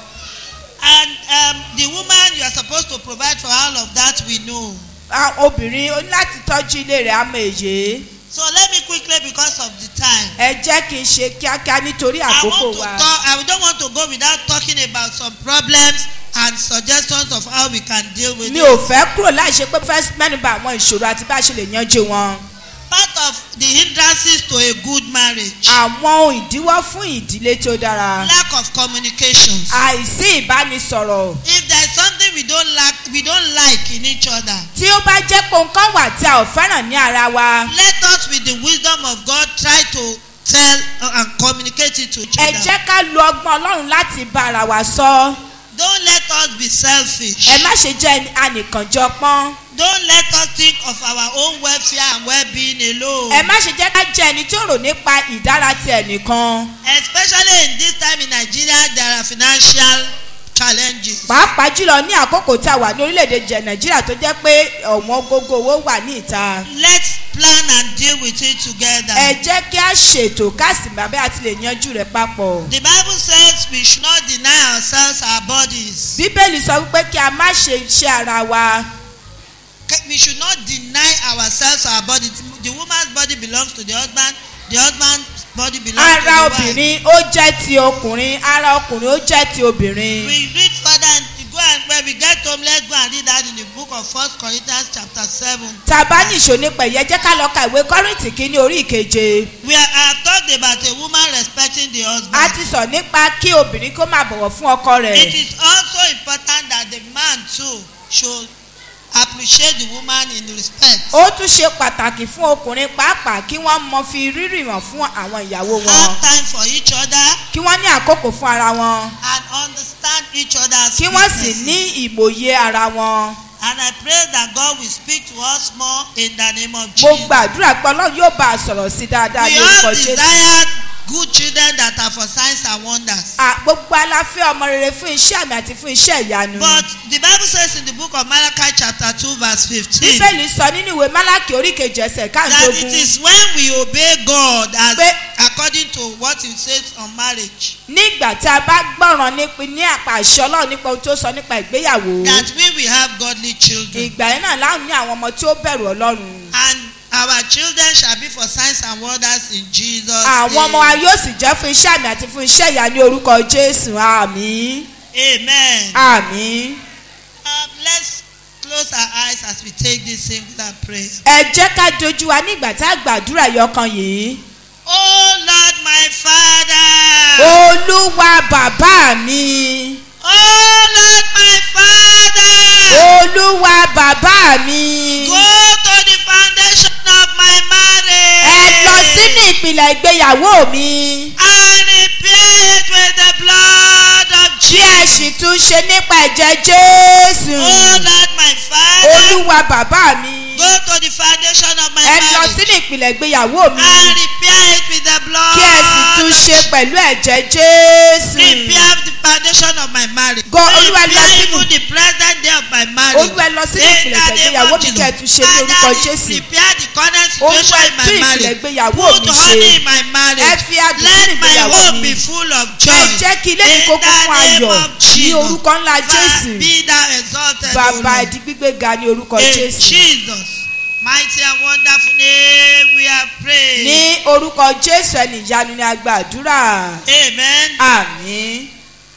And um, the woman, you are supposed to provide for all of that, we know. Ah, obìnrin ó ní láti tọ́jú ilé rẹ̀ àmọ́ èyí. So let me quickly, because of the time. ẹ jẹ́ kí n ṣe kíákíá nítorí I àkókò want to wa. talk, I don't want to go without talking about some problems and suggestions of how we can deal with mi it. ò fẹ́ kúrò láì ṣe pé fẹ́ mẹ́nuba àwọn ìṣòro àti bá a ṣe lè yanjú wọn. Part of the hindrances to a good marriage, àwọn ohun ìdíwọ́ fún ìdílé tó dára. lack of communications. àìsí ìbánisọ̀rọ̀. If there is something we don't like, we don't like in each other, tí ó bá jẹ́ pé nǹkan wà tí a ò fẹ́ràn ní ara wa. let us, with the wisdom of God, try to tell uh, and communicate it to each ẹ other. jẹ́ ká lo ọgbọ́n ọlọ́run láti bá ara wa sọ. Don't let us be selfish. ẹ má ṣe jẹ́ anìkànjọpọ́n. Don't let us think of our own welfare and well-being alone. ẹ má ṣe jẹ́ ká jẹ́ ẹni tí ó rò nípa ìdára ti ẹnìkan. Especially in this time in Nigeria, there are financial challenges. pàápàá jùlọ ní àkókò tá a wà ní orílẹ̀-èdè jẹ nàìjíríà tó jẹ́ pé ọ̀wọ́n gógó owó wà ní ìta. Let's plan and deal with it together. ẹ jẹ́ kí a ṣètò káàsì bàbá àti lè yanjú rẹ̀ papọ̀. The Bible says we should not deny ourselves our bodies. bíbélì sọ wípé kí a má ṣe iṣẹ́ ara wa. We should not deny ourselves our body. The woman's body belongs to the husband. The husband's body belongs ara to the wife. obìnrin ó jẹ́ ti ọkùnrin ara ọkùnrin ó jẹ́ ti obìnrin. We read further and go and when we get home, let's go and read that in the book of First Corinthians chapter seven. tá a bá ní ìṣó nípa ìyẹn jẹ́ ká lọ ka ìwé kọ́rìntì kínní orí ìkeje. We are, I have talked about a woman respecting the husband. a ti sọ nípa kí obìnrin kó máa bọ̀wọ̀ fún ọkọ It rẹ̀. is also important that the man too should appreciate the woman in respect. ó tún ṣe pàtàkì fún ọkùnrin pàápàá kí wọ́n mọ fi rírì hàn fún àwọn ìyàwó wọn Have time for each other kí wọ́n ní àkókò fún ara wọn and understand each other's kí wọ́n sì weaknesses. ní ìmòye ara wọn. And I pray that God will speak to us more in the name of mo Jesus. gbàdúrà pé ọlọ́run yóò bá a sọ̀rọ̀ sí dáadáa We ní orúkọ all jésù. desire good children that are for signs and wonders. À, gbogbo aláfẹ́ ọmọ rere fún iṣẹ́ àmì àti fún iṣẹ́ ìyanu. But the Bible says in the book of Malachi chapter 2 verse 15 bíbélì sọ nínú ìwé málákì oríkejì ẹsẹ̀ that it káàdógún is when we obey God as Pé- according to what he says on marriage nígbà tí a bá gbọ́ràn nípa ní àpá àṣẹ ọlọ́run nípa ohun tó sọ nípa ìgbéyàwó that we will have godly children ìgbà yẹn náà láwọn ní àwọn ọmọ tí ó bẹ̀rù ọlọ́run. and our children shall be for signs and wonders in Jesus àwọn ọmọ wa name. yóò sì jẹ́ fún iṣẹ́ àmì àti fún iṣẹ́ ìyanu ní orúkọ jésù àmì Amen. àmì. Um, let's close our eyes as we take this singular prayer. ẹ jẹ́ ká dojú wa nígbà tá a gbàdúrà yọkan yìí. Oh Lord my Father. olúwa bàbá mi. Oh Lord my Father. olúwa bàbá mi. Go to the foundation of my marriage. ẹ lọ sínú ìpìlẹ̀ ìgbéyàwó mi. And repair it with the blood of bí ẹ Jesus. sì tún ṣe nípa ẹ̀jẹ̀ jésù. Oh Lord my Father. olúwa bàbá mi. Go to the foundation of my ẹ lọ marriage. sínú ìpìlẹ̀ ìgbéyàwó mi. And repair it with the blood. kí ẹ sì tún ṣe of pẹ̀lú ẹ̀jẹ̀ jésù. Repair the foundation of my marriage. Go, Olúwa, lọ Repair sínú- even the present day of my marriage. olúwa ẹ lọ sínú In ìpìlẹ̀ the name ìgbéyàwó of mi Jesus. kí ẹ tún ṣe ní Father, orúkọ re- jésù. Repair the current Olúwa, situation in tún my ìpìlẹ̀ marriage. ìgbéyàwó Put mi honey ṣe. in my ẹ marriage. fi adùn sínú Let my ìgbéyàwó home mi. be full of joy. ẹ jẹ́ kí ilé mi In kó kún the fún name ayọ̀ of ní Jesus. orúkọ ńlá Father, jésù. Be thou exalted, O bàbá Lord. ẹ̀dí gbígbé ga ní orúkọ In jésù. Jesus' mighty and wonderful name we are praying. ní orúkọ jésù ẹni ìyanu ni a gba àdúrà. Amen. àmín.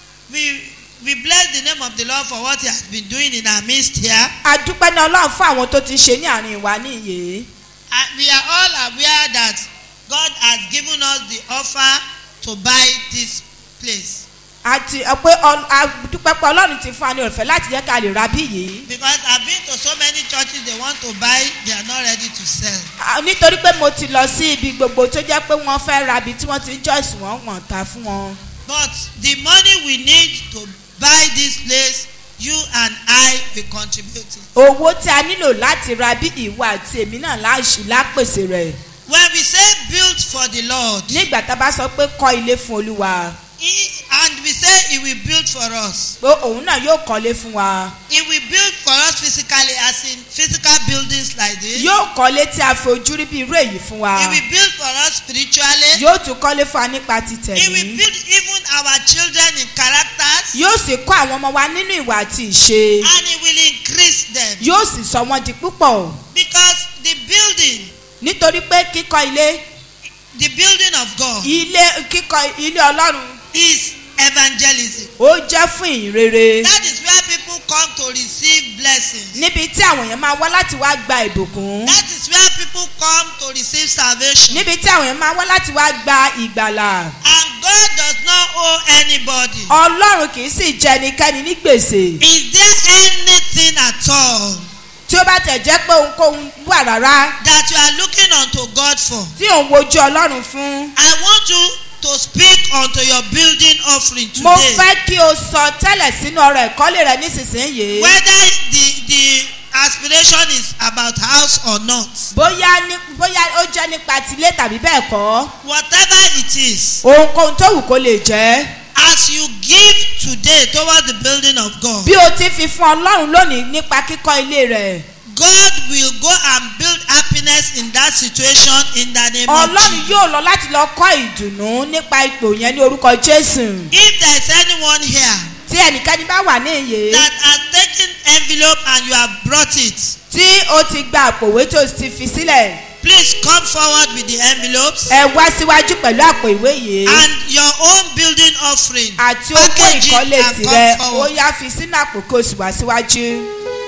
We we bless the name of the Lord for what He has been doing in our midst here. a dúpẹ́ ní ọlọ́run fún àwọn tó ti ṣe ní àárín wa níyè. And we are all aware that God has given us the offer to buy this place. àti ẹ pé ọ- a dúpẹ́ pé ọlọ́run ti fún wa ní ọ̀fẹ́ láti jẹ́ ká lè ra bí yìí. Because I've been to so many churches they want to buy, they are not ready to sell. Ah, nítorí pé mo ti lọ sí ibi gbogbo tó jẹ́ pé wọ́n fẹ́ ra ibi tí wọ́n ti ń jọ́sìn wọ́n wọ̀n ta fún wọn. But the money we need to buy this place, you and I will contribute it. owó tí a nílò láti ra bí ìwà àti èmi náà láṣì lápèsè rẹ̀. When we say built for the Lord, nígbà tá a bá sọ pé kọ́ ilé fún olúwa he, and we say He will build for us. pé òun náà yóò kọ́lé fún wa. He will build for us physically, as in physical buildings like this. yóò kọ́lé tí a fojú rí bí irú èyí fún wa. He will build for us spiritually. yóò tún kọ́lé fún wa nípa He will títẹ̀mí. build even our children in characters. yóò sì kọ́ àwọn ọmọ wa nínú ìwà àti ìṣe. And He will increase them. yóò sì sọ wọ́n di púpọ̀. Because the building, nítorí pé kíkọ́ ilé the building of God, ilé kíkọ́ ilé ọlọ́run is evangelism. ó jẹ́ fún ìrere. That is where people come to receive blessings. níbi tí àwọn èèyàn máa wá láti wá gba ìbùkún. That is where people come to receive salvation. níbi tí àwọn èèyàn máa wá láti wá gba ìgbàlà. And God does not owe anybody. ọlọ́run kì í sì jẹ ẹnikẹ́ni ní gbèsè. Is there anything at all tí ó bá tẹ̀ jẹ́ pé ohunkóhun wà rárá that you are looking unto God for? tí òun wojú ọlọ́run fún. I want you to speak unto your building offering mo today. fẹ́ kí o sọ tẹ́lẹ̀ sínú ọ̀rọ̀ ìkọ́lé rẹ nísinsìnyí. Whether the the aspiration is about house or not. bóyá ní bóyá ó jẹ́ nípa tilé tàbí bẹ́ẹ̀ kọ́. Whatever it is, ohunkóhun tó wù kó lè jẹ́. as you give today towards the building of God, bí o ti fi fún ọlọ́run lónìí nípa kíkọ́ ilé rẹ̀. God will go and build happiness in that situation in the name of ọlọ́run Jesus. yóò lọ láti lọ kọ́ ìdùnnú nípa ipò yẹn ní orúkọ jésù. If there is anyone here tí ẹnikẹ́ni bá wà ní ìyè that has taken envelope and you have brought it, tí o ti gba àpòwé tó ti fi sílẹ̀ please come forward with the envelopes ẹ wá síwájú pẹ̀lú àpò ìwé yìí and your own building offering. àti owó Package it ìkọ́lé and tirẹ̀ come ó forward. yá fi sínú àpò kó o sì wá síwájú.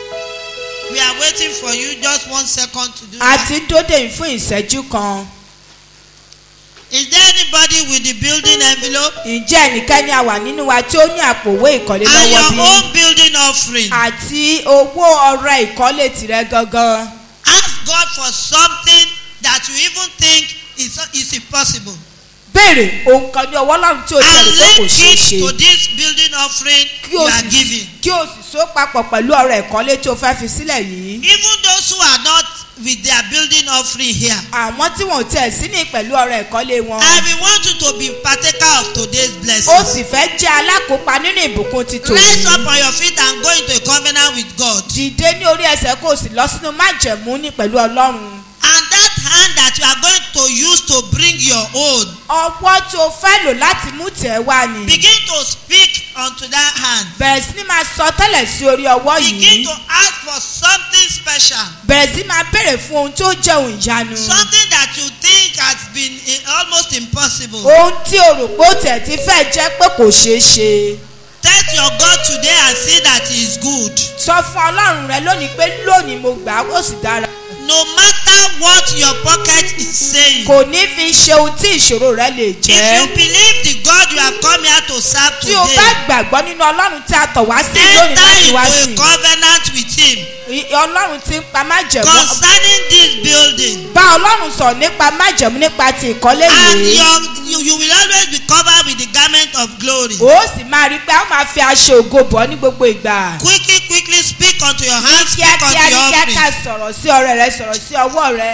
We are waiting for you just one second to do a that. ti ń dóde yìí fún ìṣẹ́jú kan Is there anybody with the building envelope? ǹjẹ́ ẹnikẹ́ni àwà nínú wa tí ó ní àpò owó ìkọ́lé And lọ́wọ́ your bí? own building offering. àti owó ọrẹ ìkọ́lé tirẹ̀ gangan. Ask God for something that you even think is, is impossible. béèrè ohun kan ní ọwọ́ ọlọ́run tí o ti And rò pé kò link ṣeé it ṣe. to this building offering kí you o are sì giving. kí o sì so papọ̀ pẹ̀lú ọrẹ ìkọ́lé tí o fẹ́ fi sílẹ̀ yìí. Even those who are not with their building offering here. àwọn tí wọn ò tiẹ̀ sí ní pẹ̀lú ọrẹ ìkọ́lé wọn. I will want you to be partaker of today's ó blessing. sì fẹ́ jẹ́ alákòópa nínú ìbùkún ti Rise up tòní. on your feet and go into a covenant with God. dìde ní orí ẹsẹ̀ kó o sì lọ sínú májẹ̀mú ní pẹ̀lú ọlọ́run. And that hand that you are going to use to bring your own, ọwọ́ tí o fẹ́ lò láti mú tẹ̀ wá ni. begin to speak unto that hand. bẹ̀rẹ̀ sí ní máa sọ tẹ́lẹ̀ sí orí ọwọ́ Begin yìí. to ask for something special. bẹ̀rẹ̀ sí máa béèrè fún ohun tó jẹ́ ohun ìyanu. Something that you think has been eh, almost impossible. ohun tí o rò pé ó tẹ̀ ti fẹ́ jẹ́ pé kò ṣeé ṣe. Test your God today and see that He is good. sọ fún ọlọ́run rẹ lónìí pé lónìí mo gbà á ó sì dára. No matter what your pocket is saying. kò ní fi ṣe ohun tí ìṣòro rẹ lè If you jẹ́. believe the God you have come here to serve tí o bá today, gbàgbọ́ nínú ọlọ́run tí a tọ̀ wá sí lónìí enter láti wá into sí a covenant with Him i- ọlọ́run ti ń pa májẹ̀mú concerning this building. bá ọlọ́run sọ nípa májẹ̀mú nípa ti ìkọ́lé And yìí your, you, you will always be covered with the garment of glory. ó sì máa rí i pé a máa fi aṣọ ògo bọ̀ ní gbogbo ìgbà Quickly, quickly speak unto your hands, speak unto kíákíá ní your kíákíá offering. sọ̀rọ̀ sí ọ̀rẹ́ rẹ sọ̀rọ̀ sí ọwọ́ rẹ.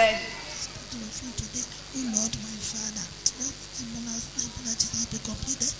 Lord, my Father, let the monastic that is be completed.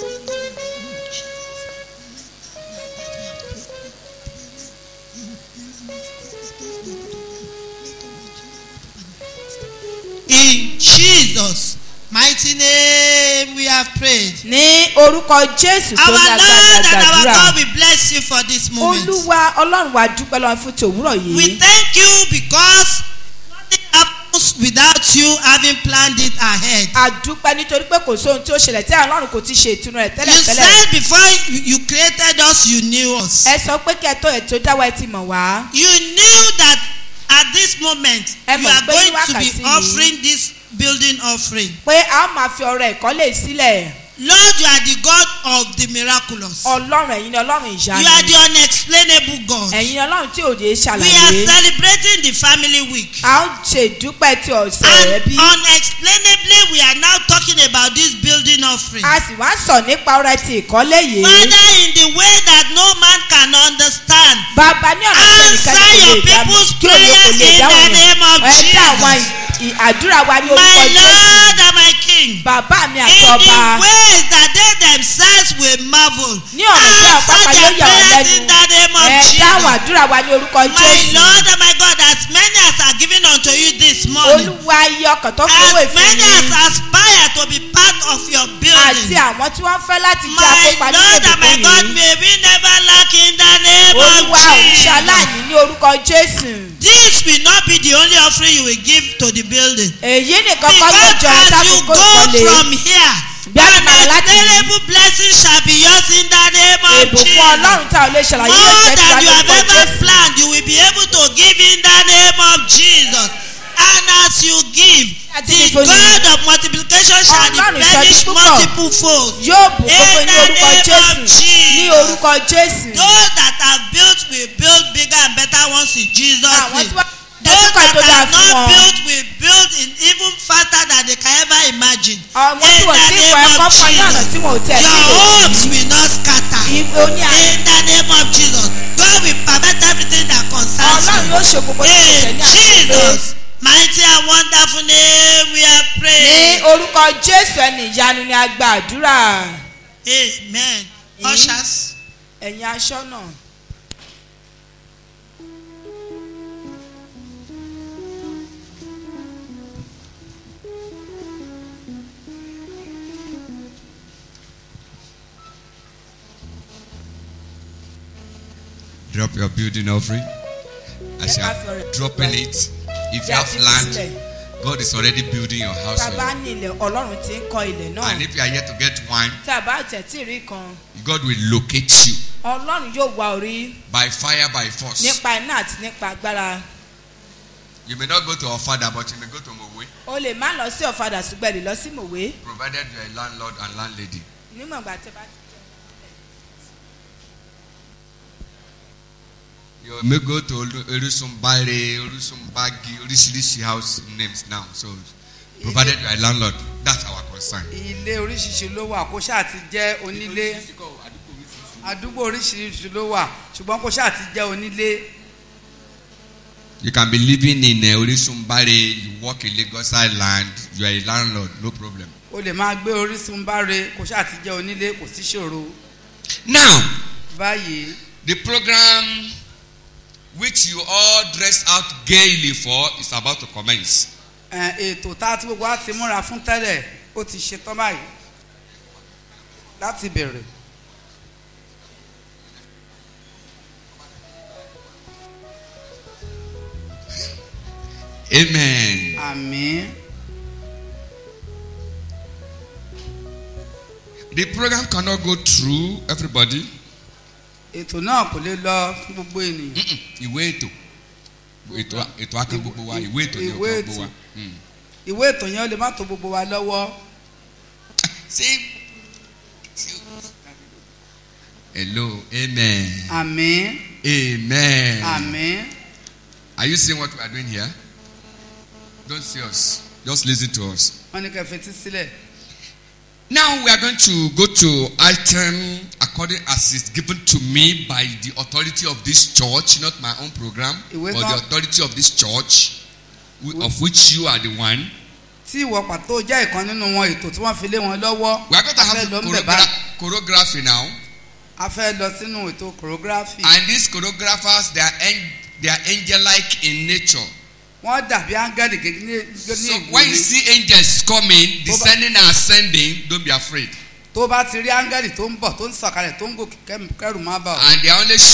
In Jesus' mighty name we have prayed. ní orúkọ jésù tó Our ní Lord agbára and our gbàdúrà God, we bless you for this moment. olúwa ọlọ́run wa dúpẹ́ lọ́wọ́ fún tòwúrọ̀ We yìí thank you because nothing happens without you having planned it ahead. àdúpẹ́ nítorí pé kò sóhun tí ó ṣẹlẹ̀ tí ọlọ́run kò ti ṣe ìtúnu rẹ̀ You tẹ́lẹ̀tẹ́lẹ̀ said before you you created us, you knew us. ẹ sọ pé kí ẹ tó ètò dáwọ́ ẹ ti mọ̀ wá You knew that at this moment Ẹ you mọ̀ are pé ní going to be wákàtí yìí- offering this building offering. pé a ó máa fi ọrẹ ìkọ́lé sílẹ̀ Lord, you are the God of the miraculous. ọlọ́run ẹ̀yin ni ọlọ́run You ìyanu are the unexplainable God. ẹ̀yin ni ọlọ́run tí òde We are ṣàlàyé celebrating the family week. a ó ṣe ìdúpẹ́ ti ọ̀sẹ̀ rẹ And bí unexplainably, we are now talking about this building offering. a sì wá sọ nípa ọrẹ ti ìkọ́lé yìí Father, in the way that no man can understand, bàbá ní ọ̀nà tí Answer ẹnikẹ́ni kò your lè dáhùn people's kí òye kò lè prayer in dáhùn the name of ẹ dá àwọn Jesus. ì- ì- àdúrà wa ní my orúkọ jésù Lord and my King, bàbá mi àti in ọba the ways that they themselves will marvel, ní ọ̀nà tí àwọn pápá answer yóò their yà wọ́n prayers lẹ́nu in the name of ẹ dáhùn Jesus. àdúrà wa ní orúkọ My jésù Lord and my God, as many as are given unto you this morning, olúwa iye ọkàn tó fún as ìfún many as mi aspire to be part of your àti building, àwọn tí wọ́n fẹ́ láti jẹ́ my akópa nínú Lord and my ìdìbò God, yìí may we never lack in the name olúwa of òrìṣà Jesus. aláìní ní orúkọ jésù This will not be the only offering you will give to the building. èyí nìkan kọ́ ló Because jọ as you sákòókò go ìkọlé from here, Bí a ti máa láti yìí. unexplainable blessing shall be yours in the name of ìbùkún Jesus. ọlọ́run tá ò lè ṣàlàyé yóò More jẹ́ tiwa than you have lórúkọ ever jésù planned, you will be able to give in the name of Jesus. And as you give, Àti the fífún yìí. God of multiplication shall Ọlọ́run replenish ìsọjí púpọ̀. multiple fold. yóò bùkún In fún ní the orúkọ name jésù of Jesus. ní orúkọ jésù Those that have built will build bigger and better ones in Jesus' àwọn name. tí wọ́n Those ẹ̀kọ́ that tó dáa have fún not wọn built will build in even faster than they can ever imagine. àwọn tí In wọ́n the ti kọ́ name ẹ̀kọ́ of fún ní ọ̀nà tí wọ́n ò tẹ̀ Your sí hopes will not scatter. ìgbò ní àná In the name of Jesus, God will perfect everything that concerns ọlọ́run you. yóò ṣe gbogbo tí kò tẹ̀ In ní àṣẹ Jesus' mighty and wonderful name we are ní praying. orúkọ jésù ẹni ìyanu ni a gba àdúrà Amen. Mm. Ushers. ẹ̀yin aṣọ náà. Drop your building offering. As you Ẹ ká are fi ọrẹ- dropping it, if Tí you a have ti fi land, sílẹ̀. God is already building your house. tá a for bá you. ní ilẹ̀ ọlọ́run ti ń kọ́ ilẹ̀ náà And if you are yet to get wine, tá a bá tẹ̀ tí ì rí kan God will locate you ọlọ́run yóò wá orí by fire, by force. nípa iná àti nípa agbára You may not go to our father, but you may go to Mowe. o lè má lọ sí ọ̀fadà ṣùgbọ́n ẹ lè lọ sí mòwe provided you are a landlord and landlady. nímọ̀ ìgbà tí a bá ti. You may go to Olu- Orusunbare, Orusunbagi, oríṣiríṣi house names now. So, provided you are a landlord, that's our concern. ilé oríṣiríṣi ló wà kó ṣáà ti jẹ́ onílé àdúgbò oríṣiríṣi ló wà ṣùgbọ́n kó ṣáà ti jẹ́ onílé You can be living in uh, Orisunbare, you work in Lagos Island, you are a landlord, no problem. o lè máa gbé orísun báre kó ṣáà ti jẹ́ onílé kò sí ṣòro Now, báyìí the program which you all dress out gaily for is about to commence. ẹ, ètò tá a ti gbogbo wa ti múra fún tẹ́lẹ̀ ó ti ṣe tán báyìí láti bẹ̀rẹ̀ Amen. àmín The program cannot go through everybody. ètò náà kò lè lọ fún gbogbo ènìyàn Mm-mm. Ìwé ètò. Ètò ètò akẹ́ gbogbo wa, ìwé ètò ni Ìwé ọkọ̀ gbogbo wa. ètò. Mm. ìwé ètò yẹn ó lè má tó gbogbo wa lọ́wọ́ See? Hello, amen. àmín Amen. àmín Are you seeing what we are doing here? Don't see us. Just listen to us. wọ́n ní kẹ́ fetí sílẹ̀ Now we are going to go to item according as it's given to me by the authority of this church, not my own program, Ìwé but kan- the authority of this church, wh- of which you are the one. tí ìwọ pàtó jẹ́ ìkan nínú wọn ètò tí wọ́n fi lé wọn lọ́wọ́ We are going to a fẹ́ have lọ ń bẹ̀ choreogra- báyìí choreography now, a fẹ́ lọ sínú ètò choreography and these choreographers they are en- they are angel-like in nature. wọ́n dàbí áńgẹ́lì gẹ́gẹ́ ní ní So when you ìwòye see angels coming, descending and ascending, don't be afraid. tó bá ti rí áńgẹ́lì tó ń bọ̀ tó ń sọ̀kalẹ̀ tó ń gòkè kẹ́m- kẹ́rù má bà ọ́ And they are only